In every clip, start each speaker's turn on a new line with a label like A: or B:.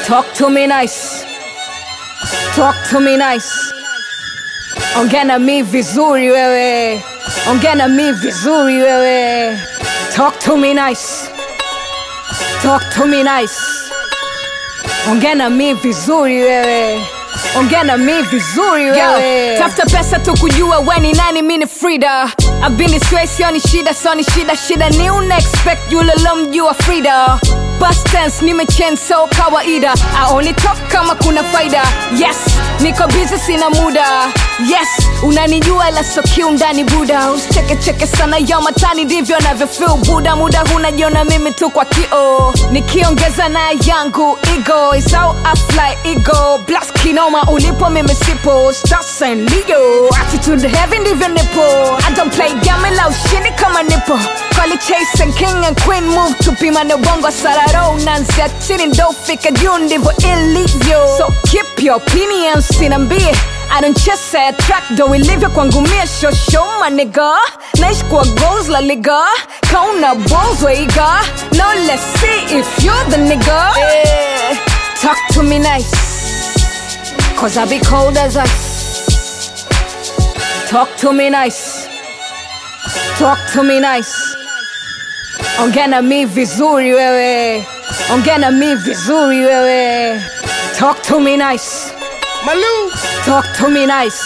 A: Talk to me nice. Talk to me nice. Ongea na mi vizuri wewe. Ongea na mi vizuri wewe. Talk to me nice. Talk to me nice. Ongea na mi vizuri wewe. Ongea na mi vizuri wewe. Tafuta pesa tu kujua we ni nani, mi ni Frida. I've been this way, sioni shida, sioni shida, shida ni una expect yule lomjua Frida. Past tense nimechange so kawaida. I only talk kama kuna faida. Yes, niko busy sina muda. Yes, unanijua ila so kiundani buda. Usichekecheke sana ya matani ndivyo navyofeel buda. Muda hunajiona mimi tu kwa kio. Nikiongeza na yangu ego is how I fly ego. Blast kinoma ulipo mimi sipo. Stars and Leo. Attitude heavy ndivyo nipo. I don't play game la ushindi kama nipo. Call it chase and king and queen move tupima na bongo sararo nanzia chini ndo fika juu ndivyo ilivyo so keep your opinions sinambie I don't chase a track do ilivyo kwangu mie show show my nigga naishi kwa goals la liga kauna balls weiga now let's see if you're the nigga yeah. talk to me nice cause I be cold as ice talk to me nice talk to me nice Ongea na mi vizuri wewe, ongea na mi vizuri wewe. Talk to me nice,
B: Malou,
A: talk to me nice.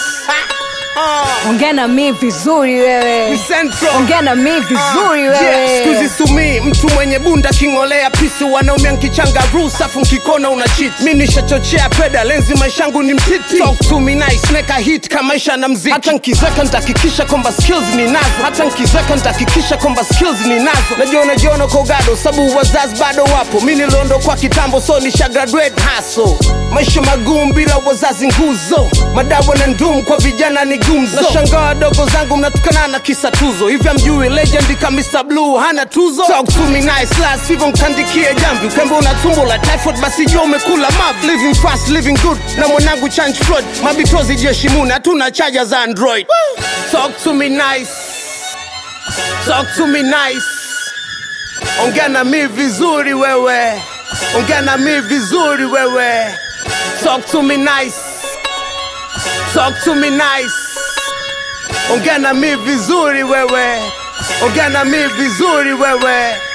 B: uh,
A: Ongea na mi vizuri wewe,
B: Central.
A: ongea na mi vizuri
B: Yeah,
A: wewe.
B: skuzi sumi mtu mwenye bunda king'olea pisi wanaume nkichanga rusafu nkikona una cheat mi nishachochea peda lenzi maishangu ni mtiti Talk to me nice neka hit kama maisha na mziki hata nkizeka ntahakikisha kwamba skills ni nazo hata nkizeka ntahakikisha kwamba skills ni nazo najiona jiona kogado sabu wazazi bado wapo mi niliondo kwa kitambo so nisha graduate haso maisha magumu bila wazazi nguzo madawa na ndum kwa vijana ni gumzo nashangaa wadogo zangu mnatukana na kisa tuzo hivi amjui legend ka Mr. Blue hana tuzo talk to me nice last hivyo mkandikie jamvi ukembe una tumbo la typhoid basi jua umekula mav living fast living good na mwanangu change flood mabitozi jeshi muna hatuna chaja za android talk to me nice talk to me nice ongea na mi vizuri wewe ongea na mi vizuri wewe talk to me nice talk to me nice ongea na mi vizuri wewe ongea na mi vizuri wewe